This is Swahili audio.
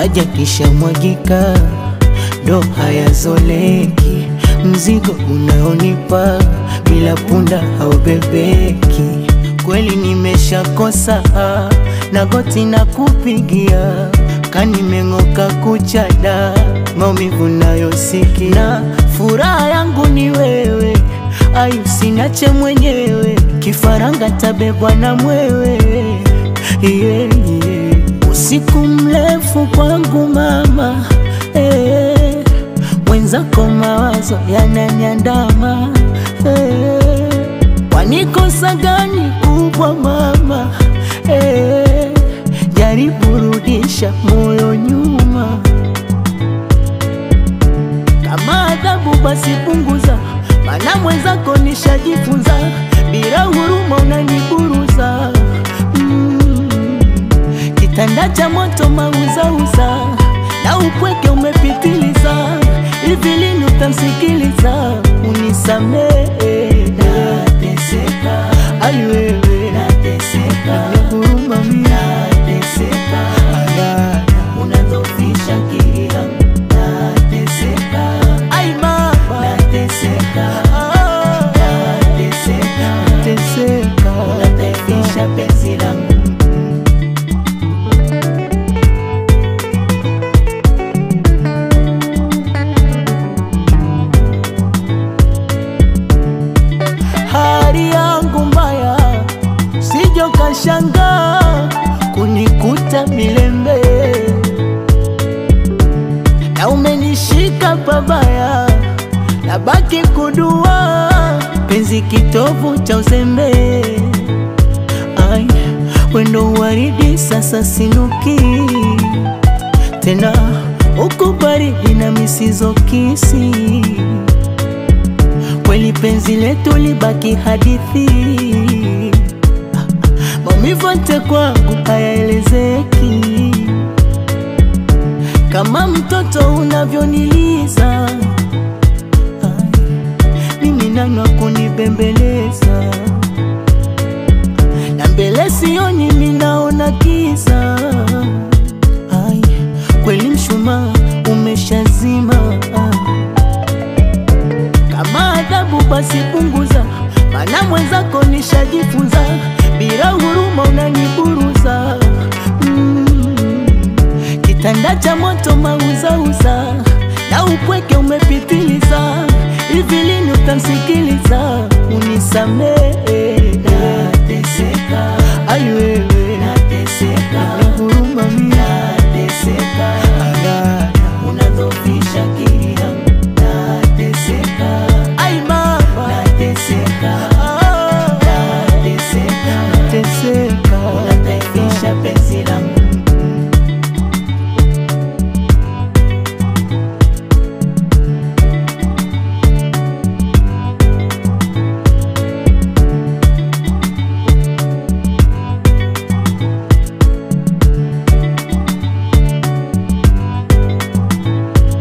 maji kishamwagika ndo hayazoleki, mzigo unaonipa bila punda haubebeki. Kweli nimeshakosa na goti na kupigia kanimeng'oka kuchada maumivu nayosikia, furaha yangu ni wewe, ayu sinache mwenyewe, kifaranga tabebwa na mwewe yeah, yeah. Usiku mrefu kwangu mama eh, mwenzako mawazo yananiandama eh, wanikosa gani kubwa mama eh, jaribu rudisha moyo nyuma, kama adhabu basi punguza, mana mwenzako nishajifunza, bila huruma unaniburuza mm. Kitanda cha moto mauzauza na upweke umepitiliza, hivi lini utamsikiliza? Unisamehe, nateseka, ai wewe, nateseka, huruma mimi, nateseka, Aya, unadhoofisha akili yangu, nateseka, ai mama, nateseka, nateseka, nateseka, unadhoofisha penzi langu hali yangu mbaya, sijo kashanga kunikuta milembe, na umenishika pabaya, nabaki kudua penzi kitovu cha uzembe. Ai, wendo waridi sasa sinuki tena, uko baridi na misizo kisi kweli penzi letu libaki hadithi, maumivu yote kwangu hayaelezeki, kama mtoto unavyoniliza. Ai, Mimi nani wa kunibembeleza, na mbele sioni, mimi naona kiza. Ai, kweli mshumaa umeshazima kama adhabu basi punguza, mana mwenzako nishajifunza, bila huruma unaniburuza mm. Kitanda cha moto mauzauza na upweke umepitiliza, hivi lini utamsikiliza? Unisamehe